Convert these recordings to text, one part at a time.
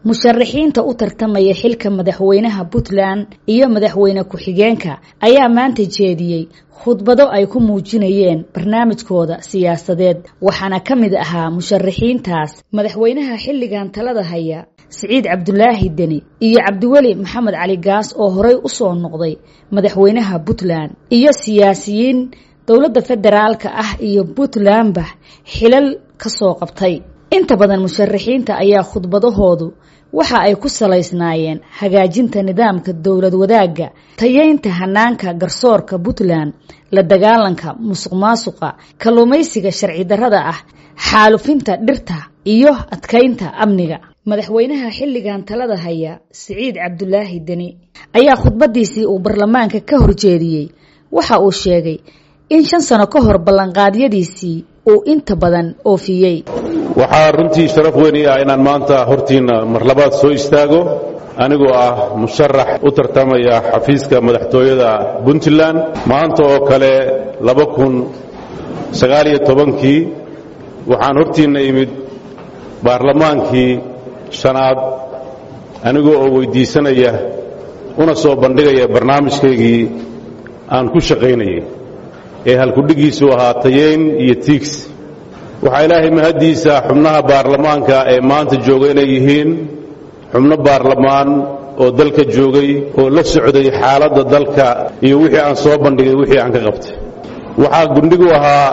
musharaxiinta u tartamaya xilka madaxweynaha puntland iyo madaxweyne ku-xigeenka ayaa maanta jeediyey khudbado ay ku muujinayeen barnaamijkooda siyaasadeed waxaana ka mid ahaa musharaxiintaas madaxweynaha xilligan talada haya siciid cabdulaahi deni iyo cabdiweli maxamed cali gaas oo horey u soo noqday madaxweynaha puntland iyo siyaasiyiin dowladda federaalka ah iyo puntlandba xilal ka soo qabtay inta badan musharaxiinta ayaa khudbadahoodu waxa ay ku salaysnaayeen hagaajinta nidaamka dowlad wadaagga tayeynta hanaanka garsoorka puntland la dagaalanka musuq maasuqa kalluumaysiga sharci darrada ah xaalufinta dhirta iyo adkaynta amniga madaxweynaha xilligan talada haya siciid cabdulaahi deni ayaa khudbadiisii uu baarlamaanka ka horjeediyey waxa uu sheegay in shan sano ka hor ballanqaadyadiisii uu inta badan oofiyey waxaa runtii sharaf weyn ii ah inaan maanta hortiinna mar labaad soo istaago anigoo ah musharax u tartamaya xafiiska madaxtooyada puntland maanta oo kale laba kun sagaaliyo tobankii waxaan hortiinna imid baarlamaankii shanaad anigoo oo weyddiisanaya una soo bandhigaya barnaamijkaygii aan ku shaqaynayay ee halkudhigiisu ahaa tayeyn iyo tiigs waxaa ilaahay mahaddiisa xubnaha baarlamaanka ee maanta jooga inay yihiin xubno baarlamaan oo dalka joogay oo la socday xaaladda dalka iyo wixii aan soo bandhigay wixii aan ka qabtay waxaa gundhigu ahaa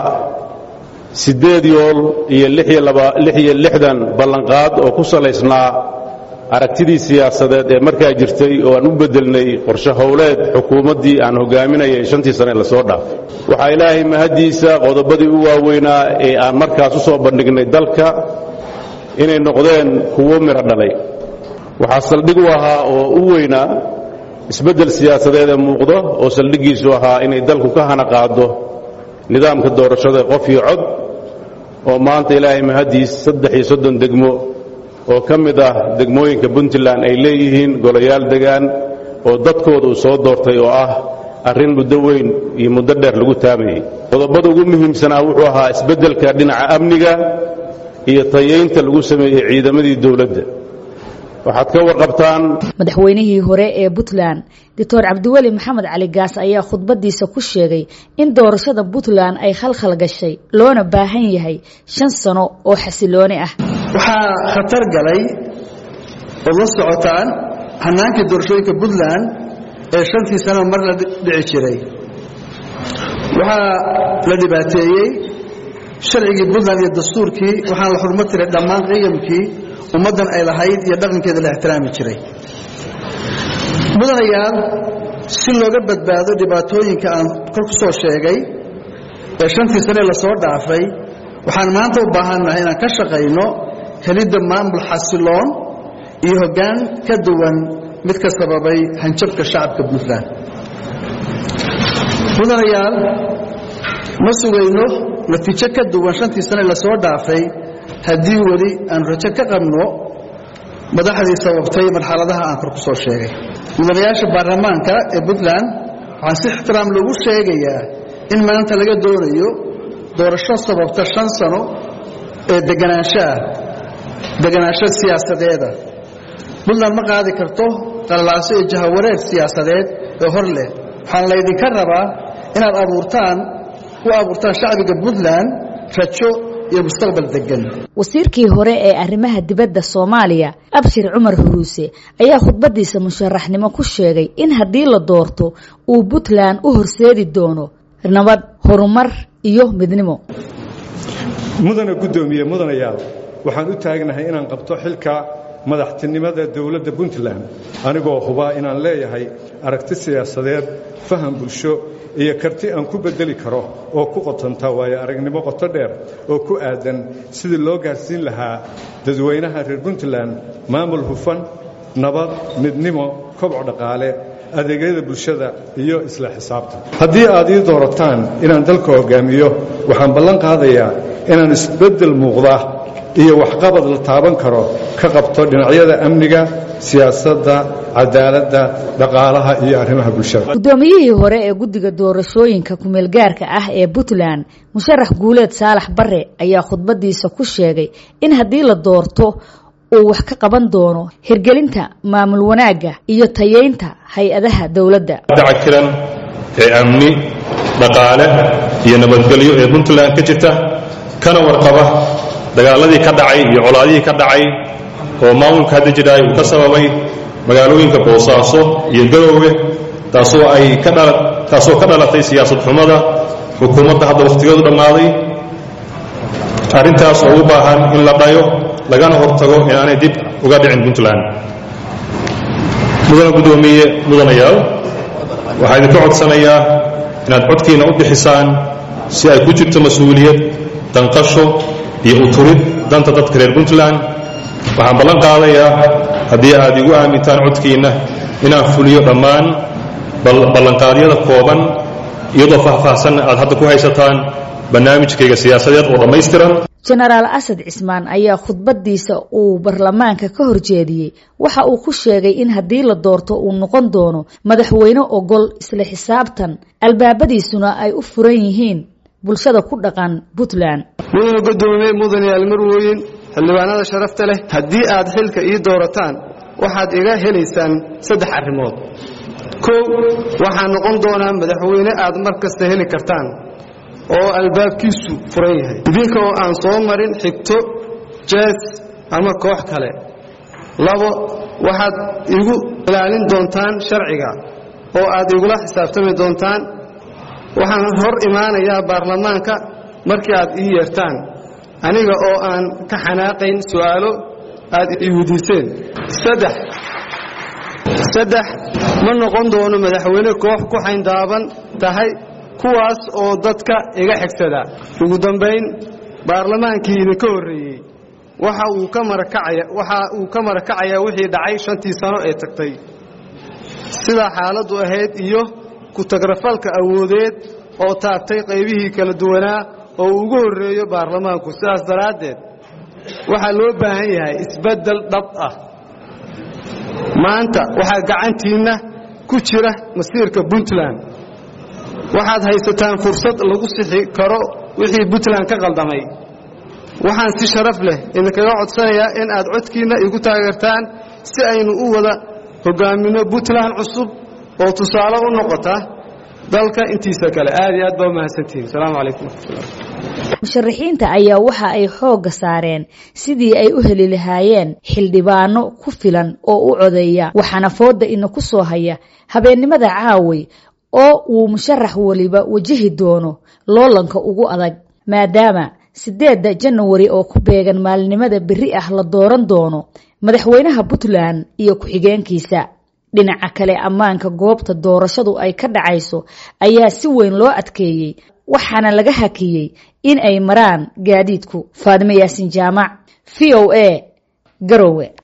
siddeed yool iyo lix iyo lixdan ballanqaad oo ku salaysnaa aragtidii siyaasadeed ee markaa jirtay oo aan u beddelnay qorshe howleed xukuumaddii aan hogaaminayay shantii sane lasoo dhaafay waxaa ilaahay mahaddiisa qodobadii u waaweynaa ee aan markaas u soo bandhignay dalka inay noqdeen kuwo miro dhalay waxaa saldhig u ahaa oo u weynaa isbeddel siyaasadeed ee muuqdo oo saldhiggiisu ahaa inay dalku ka hana qaado nidaamka doorashada qof iyo cod oo maanta ilaahay mahaddiis saddex iyo soddon degmo oo ka mid ah degmooyinka puntland ay leeyihiin golayaal degaan oo dadkooda uu soo doortay oo ah arrin muddo weyn iyo muddo dheer lagu taamayey qodobada ugu muhiimsanaa wuxuu ahaa isbeddelka dhinaca amniga iyo tayeynta lagu sameeyey ciidamadii dowladda waxaad ka warqabtaan madaxweynihii hore ee puntland doctor cabdiweli maxamed cali gaas ayaa khudbadiisa ku sheegay in doorashada puntland ay khalkhal gashay loona baahan yahay shan sano oo xasilooni ah waxaa khatar galay ood la socotaan hannaankii doorashooyinka puntland ee shantii sano mar la dhici jiray waxaa la dhibaateeyey sharcigii puntland iyo dastuurkii waxaana la xurmo tiray dhammaan qiyamkii ummaddan ay lahayd iyo dhaqankeeda la ixtiraami jiray mudanayaal si looga badbaado dhibaatooyinka aan kor ku soo sheegay ee shantii sanee lasoo dhaafay waxaan maanta u baahannahay inaan ka shaqayno helidda maamul xasiloon iyo hoggaan ka duwan mid ka sababay hanjabka shacabka puntland mudanayaal ma sugayno natiijo ka duwan shantii sane lasoo dhaafay haddii weli aan rajo ka qabno madaxdii sababtay marxaladaha aan kor ku soo sheegay mudanayaasha baarlamaanka ee puntland waxaan si ixtiraam loogu sheegayaa in maanta laga doonayo doorasho sababta shan sano ee deganaanshaah deganaansho siyaasadeeda puntland ma qaadi karto qalalaaso iyo jahawareer siyaasadeed ee hor leh waxaan laydinka rabaa inaad abuurtaan u abuurtaan shacbiga puntland rajo wasiirkii hore ee arrimaha dibadda soomaaliya abshir cumar huruuse ayaa khudbadiisa musharaxnimo ku sheegay in haddii la doorto uu puntland u horseedi doono nabad horumar iyo midnimo mudana guddoomiye mudanayaal waxaan u taagnahay inaan qabto xilka madaxtinimada dowladda puntland anigoo hubaa inaan leeyahay aragti siyaasadeed faham bulsho iyo karti aan ku beddeli karo oo ku qotanta waayo aragnimo qoto dheer oo ku aadan sidii loo gaarsiin lahaa dadweynaha reer puntland maamul hufan nabad midnimo kobco dhaqaale adeegyada bulshada iyo isla xisaabta haddii aad ii doorataan inaan dalka hoggaamiyo waxaan ballan qaadayaa inaan isbeddel muuqda iyo waxqabad la taaban karo ka qabto dhinacyada amniga siyaasadda cadaaladda dhaqaalaha iyo arrimaha bulshada guddoomiyihii hore ee guddiga doorashooyinka kumeelgaarka ah ee puntland musharax guuleed saalax bare ayaa khudbadiisa ku sheegay in haddii la doorto uu wax ka qaban doono hirgelinta maamul wanaagga iyo tayeynta hay-adaha dowladda dacakiran ee amni dhaqaale iyo nabadgelyo ee puntland ka jirta kana warqaba dagaaladii ka dhacay iyo colaadihii ka dhacay oo maamulka hadda jiraay uu ka sababay magaalooyinka boosaaso iyo garoowe taasoo ay ka dhala taasoo ka dhalatay siyaasad xumada xukuumadda hadda wakhtigeedu dhammaaday arrintaas oo u baahan in la dhayo lagana hortago inaanay dib uga dhicin puntland mudana guddoomiye mudanayaal waxaa idinka codsanayaa inaad codkiina u bixisaan si ay ku jirto mas-uuliyad danqasho iyo uturid danta dadka reer puntland waxaan ballan qaadayaa haddii aad igu aamintaan codkiinna inaan fuliyo dhammaan ballanqaadyada kooban iyadoo faahfaahsanna aad hadda ku haysataan barnaamijkayga siyaasadeed oo dhammaystiran jenaraal asad cismaan ayaa khudbadiisa uu baarlamaanka ka horjeediyey waxa uu ku sheegay in haddii la doorto uu noqon doono madaxweyne ogol isla xisaabtan albaabadiisuna ay u furan yihiin bulshada ku dhaqan puntland mudana guddoomiye mudanayaal marweyn xildhibaanada sharafta leh haddii aad xilka ii doorataan waxaad iga helaysaan saddex arrimood kow waxaan noqon doonaa madaxweyne aad mar kasta heli kartaan oo albaabkiisu furan yahay idinka oo aan soo marin xigto jees ama koox kale labo waxaad igu ilaalin doontaan sharciga oo aad igula xisaabtami doontaan waxaan hor imaanayaa baarlamaanka markii aad ii yeertaan aniga oo aan ka xanaaqayn su'aalo aad ii weydiiseen saddex saddex ma noqon doono madaxweyne koox ku xayndaaban tahay kuwaas oo dadka iga xigsada ugu dambayn baarlamaankii idinka horreeyey waxa uu ka marakacaya waxa uu ka marakacayaa wixii dhacay shantii sano ee tagtay sidaa xaaladdu ahayd iyo ku-tagrafalka awoodeed oo taabtay qaybihii kala duwanaa oo ugu horreeyo baarlamaanku sidaas daraaddeed waxaa loo baahan yahay isbeddel dhab ah maanta waxaa gacantiinna ku jira masiirka puntland waxaad haysataan fursad lagu sixi karo wixii puntland ka qaldamay waxaan si sharaf leh idinkaga codsanayaa in aad codkiinna igu taageertaan si aynu u wada hogaaminno puntland cusub oo tusaale u noqota dalka intiisa kale aad iyo aad baa umahadsantihiin asalaamu calaykum waraxmatullah musharaxiinta ayaa waxa ay xoogga saareen sidii ay u heli lahaayeen xildhibaano ku filan oo u codeeya waxaana fooda ina ku soo haya habeennimada caaway oo uu musharax weliba wajahi doono loolanka ugu adag maadaama sideedda janawari oo ku beegan maalinimada berri ah la dooran doono madaxweynaha puntland iyo ku-xigeenkiisa dhinaca kale ammaanka goobta doorashadu ay ka dhacayso ayaa si weyn loo adkeeyey waxaana laga hakiyey in ay maraan gaadiidku faadime yaasin jaamac v o a garowe